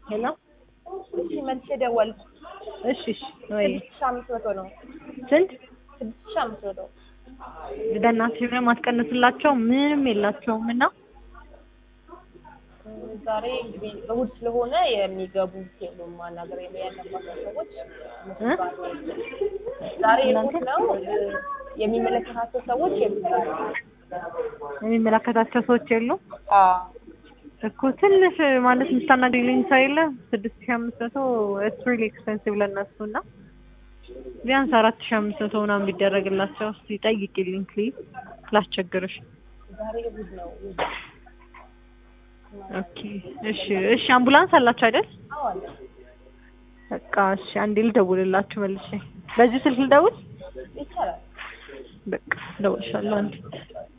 ሄሎ እሺ መልሼ ደወልኩ። እሺ እሺ ወይ ስድስት ሺህ አምስት መቶ ነው። ስንት ስድስት ሺህ አምስት መቶ በእናትሽ ምንም አትቀንስላቸው ምንም የላቸውም እና እ ዛሬ እንግዲህ እሑድ ስለሆነ የሚገቡት የሉም። ማናገር ያለባቸው ሰዎች እነሱ እ? ጋር ነው። ዛሬ እሑድ ነው። እ የሚመለከታቸው ሰዎች የሉም። የሚመለከታቸው ሰዎች የሉም አዎ እኮ ትንሽ ማለት የምታናግሪልኝ ሰው የለ ስድስት ሺህ አምስት መቶ ኢትስ ሪሊ ኤክስፔንሲቭ ለእነሱ እና ቢያንስ አራት ሺህ አምስት መቶ ምናምን ቢደረግላቸው እስኪ ጠይቂልኝ ፕሊዝ ላስቸግርሽ ዛሬ እሑድ ነው። እሑድ ኦኬ እሺ እሺ አምቡላንስ አላችሁ አይደል አዎ አለ። በቃ እሺ አንዴ ልደውልላችሁ መልሼ በዚህ ስልክ ልደውል ይቻላል። በቃ እደውልልሻለሁ አንዴ